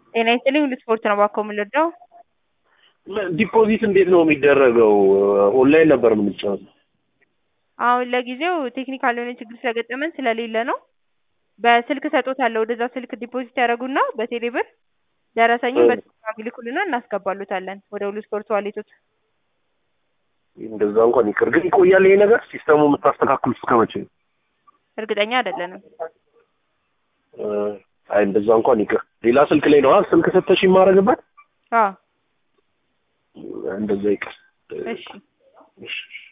ጤና ይስጥልኝ ሁሉ ስፖርት ነው እባክዎ የምንረዳው? ዲፖዚት እንዴት ነው የሚደረገው? ኦንላይን ነበር የምንጫወተው። አሁን ለጊዜው ቴክኒካል የሆነ ችግር ስለገጠመን ስለሌለ ነው። በስልክ እሰጥዎታለሁ ወደዛ ስልክ ዲፖዚት ያደርጉና በቴሌ ብር ደረሰኙን በቴሌግራም ይልኩልና እናስገባልዎታለን ወደ ሁሉ ስፖርት ዋሌቶት። እንደዛ እንኳን ይቅር፣ ግን ይቆያል ይሄ ነገር ሲስተሙ የምታስተካክሉት እስከ መቼ ነው? እርግጠኛ አይደለንም። አይ እንደዛ እንኳን ይቅር። ሌላ ስልክ ላይ ነው ስልክ ሰተሽ የማደርግበት አዎ እንደዛ ይቅር። እሺ እሺ